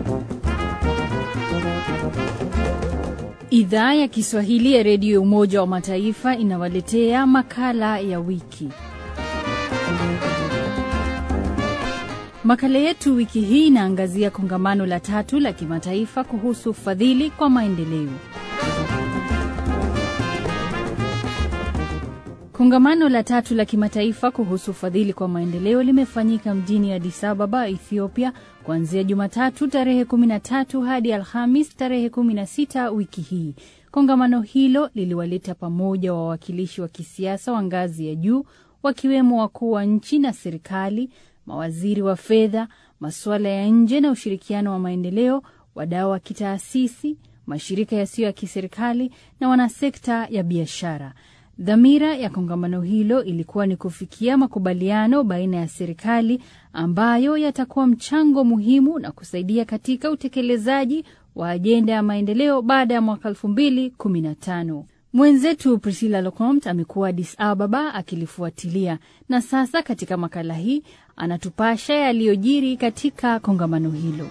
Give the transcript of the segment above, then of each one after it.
Idhaa ya Kiswahili ya Redio ya Umoja wa Mataifa inawaletea makala ya wiki. Makala yetu wiki hii inaangazia kongamano la tatu la kimataifa kuhusu ufadhili kwa maendeleo. Kongamano la tatu la kimataifa kuhusu ufadhili kwa maendeleo limefanyika mjini Addis Ababa, Ethiopia, kuanzia Jumatatu tarehe 13 hadi Alhamis tarehe 16 wiki hii. Kongamano hilo liliwaleta pamoja wawakilishi wa kisiasa wa ngazi ya juu, wakiwemo wakuu wa nchi na serikali, mawaziri wa fedha, masuala ya nje na ushirikiano wa maendeleo, wadau wa kitaasisi, mashirika yasiyo ya kiserikali na wanasekta ya biashara. Dhamira ya kongamano hilo ilikuwa ni kufikia makubaliano baina ya serikali ambayo yatakuwa mchango muhimu na kusaidia katika utekelezaji wa ajenda ya maendeleo baada ya mwaka 2015. Mwenzetu Priscilla Locomte amekuwa Addis Ababa akilifuatilia na sasa katika makala hii anatupasha yaliyojiri katika kongamano hilo.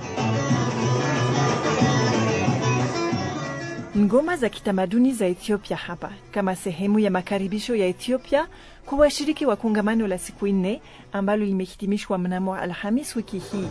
Ngoma za kitamaduni za Ethiopia hapa kama sehemu ya makaribisho ya Ethiopia kwa washiriki wa kongamano la siku nne ambalo limehitimishwa mnamo Alhamis wiki hii.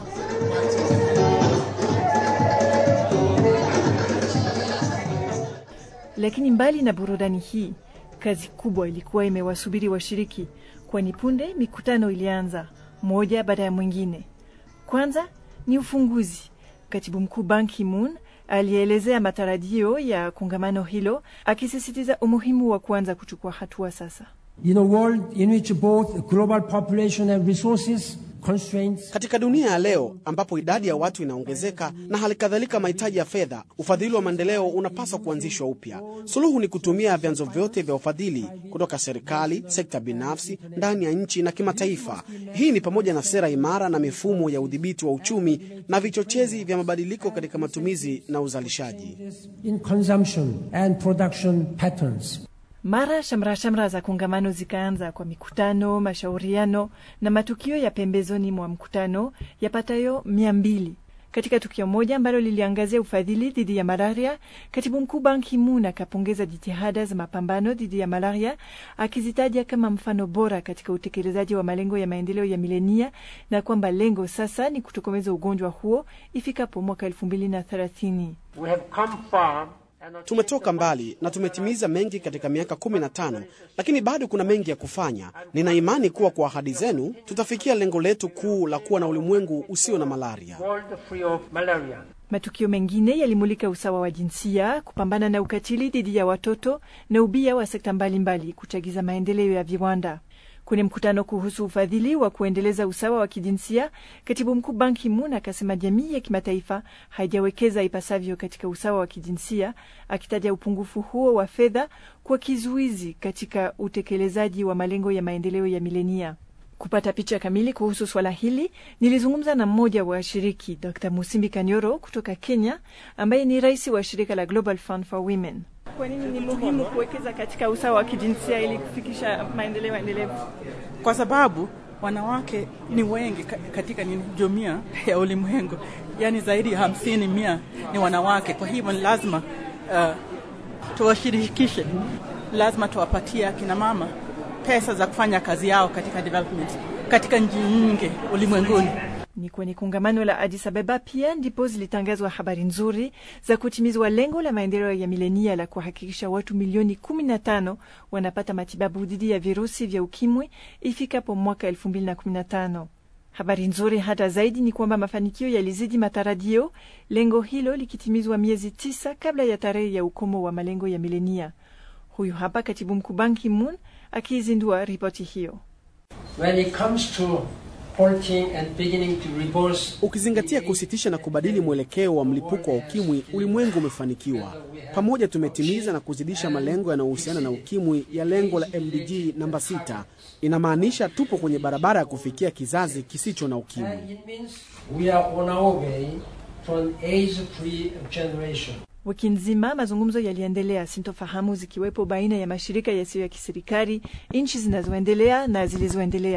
Lakini mbali na burudani hii, kazi kubwa ilikuwa imewasubiri washiriki, kwani punde mikutano ilianza moja baada ya mwingine. Kwanza ni ufunguzi. Katibu mkuu Ban Ki-moon alielezea matarajio ya kongamano hilo akisisitiza umuhimu wa kuanza kuchukua hatua sasa. In a world in which both global population and resources constraints Katika dunia ya leo ambapo idadi ya watu inaongezeka na hali kadhalika mahitaji ya fedha, ufadhili wa maendeleo unapaswa kuanzishwa upya. Suluhu ni kutumia vyanzo vyote vya ufadhili kutoka serikali, sekta binafsi, ndani ya nchi na kimataifa. Hii ni pamoja na sera imara na mifumo ya udhibiti wa uchumi na vichochezi vya mabadiliko katika matumizi na uzalishaji. in consumption and production patterns. Mara shamra shamra za kongamano zikaanza kwa mikutano, mashauriano na matukio ya pembezoni mwa mkutano yapatayo mia mbili. Katika tukio moja ambalo liliangazia ufadhili dhidi ya malaria, katibu mkuu Ban Ki-moon akapongeza jitihada za mapambano dhidi ya malaria, akizitaja kama mfano bora katika utekelezaji wa malengo ya maendeleo ya milenia, na kwamba lengo sasa ni kutokomeza ugonjwa huo ifikapo mwaka elfu mbili na thelathini. We have come far and are Tumetoka mbali na tumetimiza mengi katika miaka 15, lakini bado kuna mengi ya kufanya. Nina imani kuwa kwa ahadi zenu tutafikia lengo letu kuu la kuwa na ulimwengu usio na malaria. world free of malaria. Matukio mengine yalimulika usawa wa jinsia, kupambana na ukatili dhidi ya watoto na ubia wa sekta mbalimbali, kuchagiza maendeleo ya viwanda. Kwenye mkutano kuhusu ufadhili wa kuendeleza usawa wa kijinsia, katibu mkuu Ban Ki-moon akasema jamii ya kimataifa haijawekeza ipasavyo katika usawa wa kijinsia, akitaja upungufu huo wa fedha kwa kizuizi katika utekelezaji wa malengo ya maendeleo ya milenia. Kupata picha kamili kuhusu swala hili nilizungumza na mmoja wa washiriki, Dr Musimbi Kanyoro kutoka Kenya, ambaye ni rais wa shirika la Global Fund for Women. Kwa nini ni muhimu kuwekeza katika usawa wa kijinsia ili kufikisha maendeleo endelevu? kwa sababu wanawake ni wengi ka- katika ni jumuiya ya ulimwengu, yaani zaidi ya hamsini mia ni wanawake. Kwa hivyo ni lazima uh, tuwashirikishe, lazima tuwapatie akina mama pesa za kufanya kazi yao katika development katika nchi nyingi ulimwenguni. Ni kwenye kongamano la Addis Ababa pia ndipo zilitangazwa habari nzuri za kutimizwa lengo la maendeleo ya milenia la kuhakikisha watu milioni 15 wanapata matibabu dhidi ya virusi vya ukimwi ifikapo mwaka 2015. Habari nzuri hata zaidi ni kwamba mafanikio yalizidi matarajio, lengo hilo likitimizwa miezi tisa kabla ya tarehe ya ukomo wa malengo ya milenia. Huyu hapa katibu mkuu Ban Ki-moon akiizindua ripoti hiyo. When it comes to halting and beginning to reverse Ukizingatia kusitisha na kubadili mwelekeo wa mlipuko wa ukimwi, ulimwengu umefanikiwa. Pamoja tumetimiza na kuzidisha malengo yanayohusiana na ukimwi ya lengo la MDG namba 6. Inamaanisha tupo kwenye barabara ya kufikia kizazi kisicho na ukimwi. it means we are on our way to an AIDS-free generation. Wiki nzima mazungumzo yaliendelea, sintofahamu zikiwepo baina ya mashirika yasiyo ya kiserikali, nchi zinazoendelea na zilizoendelea.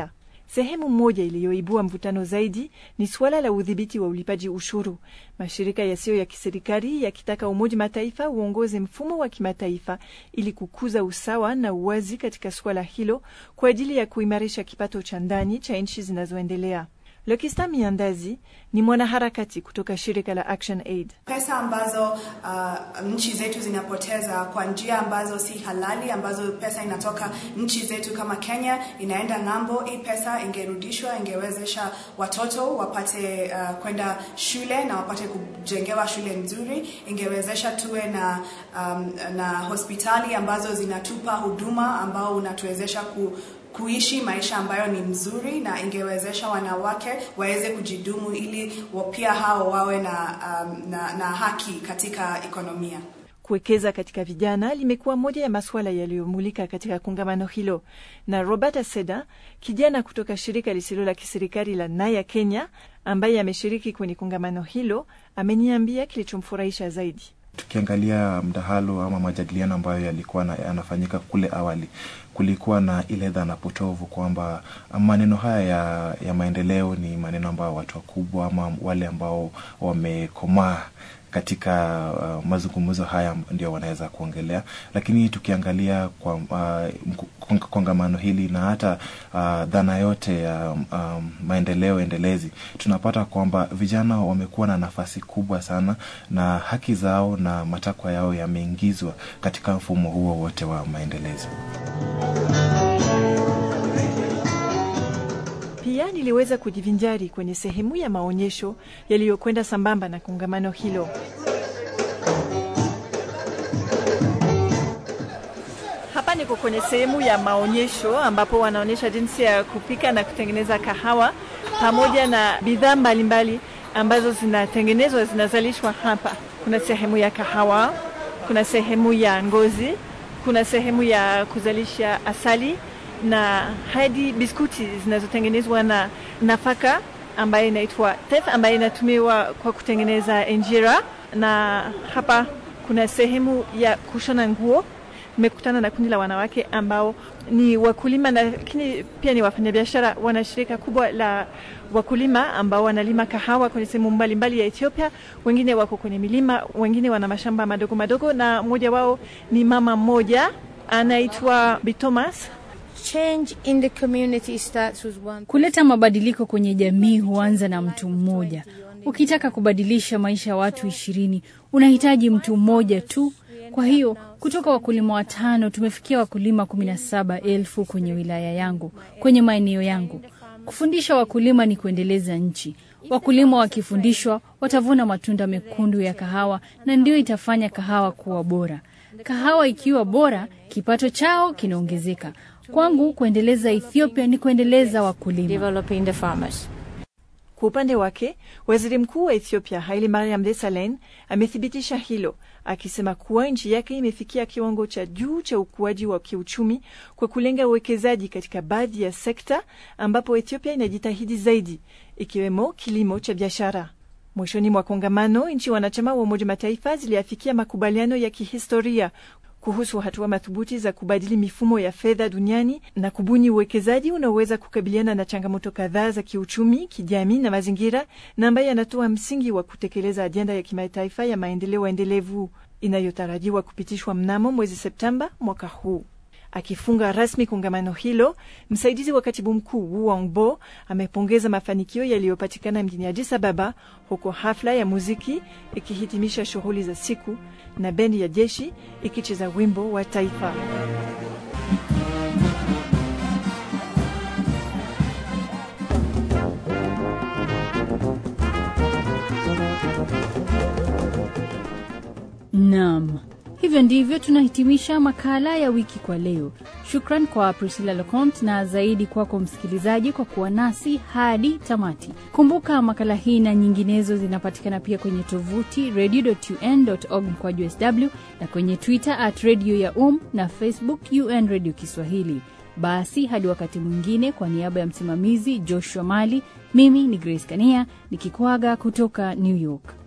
Sehemu moja iliyoibua mvutano zaidi ni suala la udhibiti wa ulipaji ushuru, mashirika yasiyo ya kiserikali yakitaka Umoja Mataifa uongoze mfumo wa kimataifa ili kukuza usawa na uwazi katika suala hilo kwa ajili ya kuimarisha kipato cha ndani cha nchi zinazoendelea. Lokista Miandazi ni mwanaharakati kutoka shirika la Action Aid. Pesa ambazo uh, nchi zetu zinapoteza kwa njia ambazo si halali, ambazo pesa inatoka nchi zetu kama Kenya inaenda ng'ambo, hii pesa ingerudishwa, ingewezesha watoto wapate uh, kwenda shule na wapate kujengewa shule nzuri, ingewezesha tuwe na, um, na hospitali ambazo zinatupa huduma ambao unatuwezesha ku kuishi maisha ambayo ni mzuri na ingewezesha wanawake waweze kujidumu ili pia hao wawe na, um, na, na haki katika ekonomia. Kuwekeza katika vijana limekuwa moja ya masuala yaliyomulika katika kongamano hilo, na Roberta Seda, kijana kutoka shirika lisilo la kiserikali la Naya Kenya, ambaye ameshiriki kwenye kongamano hilo, ameniambia kilichomfurahisha zaidi. Tukiangalia mdahalo ama majadiliano ambayo yalikuwa yanafanyika kule awali, kulikuwa na ile dhana potovu kwamba maneno haya ya, ya maendeleo ni maneno ambayo watu wakubwa ama wale ambao wamekomaa katika uh, mazungumzo haya ndio wanaweza kuongelea, lakini tukiangalia kwa uh, kongamano hili na hata uh, dhana yote ya um, maendeleo endelezi, tunapata kwamba vijana wamekuwa na nafasi kubwa sana na haki zao na matakwa yao yameingizwa katika mfumo huo wote wa maendelezi. Pia niliweza kujivinjari kwenye sehemu ya maonyesho yaliyokwenda sambamba na kongamano hilo. Hapa niko kwenye sehemu ya maonyesho ambapo wanaonyesha jinsi ya kupika na kutengeneza kahawa pamoja na bidhaa mbalimbali ambazo zinatengenezwa zinazalishwa hapa. Kuna sehemu ya kahawa, kuna sehemu ya ngozi, kuna sehemu ya kuzalisha asali na hadi biskuti zinazotengenezwa na nafaka ambayo inaitwa tef ambayo inatumiwa kwa kutengeneza injera, na hapa kuna sehemu ya kushona nguo. Nimekutana na kundi la wanawake ambao ni wakulima, lakini pia ni wafanyabiashara. Wana shirika kubwa la wakulima ambao wanalima kahawa kwenye sehemu mbalimbali ya Ethiopia. Wengine wako kwenye milima, wengine wana mashamba madogo madogo, na mmoja wao ni mama mmoja anaitwa Bitomas. Change in the community starts with one. Kuleta mabadiliko kwenye jamii huanza na mtu mmoja. Ukitaka kubadilisha maisha ya watu ishirini unahitaji mtu mmoja tu. Kwa hiyo kutoka wakulima watano tumefikia wakulima kumi na saba elfu kwenye wilaya yangu, kwenye maeneo yangu. Kufundisha wakulima ni kuendeleza nchi. Wakulima wakifundishwa watavuna matunda mekundu ya kahawa, na ndio itafanya kahawa kuwa bora. Kahawa ikiwa bora, kipato chao kinaongezeka. Kwangu kuendeleza Ethiopia ni kuendeleza wakulima. Developing the farmers. Kwa upande wake, waziri mkuu wa Ethiopia Haile Mariam Desalegn amethibitisha hilo, akisema kuwa nchi yake imefikia kiwango cha juu cha ukuaji wa kiuchumi kwa kulenga uwekezaji katika baadhi ya sekta ambapo Ethiopia inajitahidi zaidi, ikiwemo kilimo cha biashara. Mwishoni mwa kongamano, nchi wanachama wa Umoja Mataifa ziliafikia makubaliano ya kihistoria kuhusu hatua madhubuti za kubadili mifumo ya fedha duniani na kubuni uwekezaji unaoweza kukabiliana na changamoto kadhaa za kiuchumi, kijamii na mazingira, na ambaye yanatoa msingi wa kutekeleza ajenda ya kimataifa ya maendeleo endelevu inayotarajiwa kupitishwa mnamo mwezi Septemba mwaka huu. Akifunga rasmi kongamano hilo, msaidizi wa katibu mkuu Wu Wangbo amepongeza mafanikio yaliyopatikana mjini Addis Ababa, huko hafla ya muziki ikihitimisha shughuli za siku na bendi ya jeshi ikicheza wimbo wa taifa. Naam, hivyo ndivyo tunahitimisha makala ya wiki kwa leo. Shukran kwa Priscilla Locont na zaidi kwako msikilizaji kwa kuwa nasi hadi tamati. Kumbuka makala hii na nyinginezo zinapatikana pia kwenye tovuti radio.un.org mkwaju sw na kwenye Twitter at radio ya um na Facebook UN Radio Kiswahili. Basi hadi wakati mwingine, kwa niaba ya msimamizi Joshua Mali, mimi ni Grace Kania nikikwaga kutoka New York.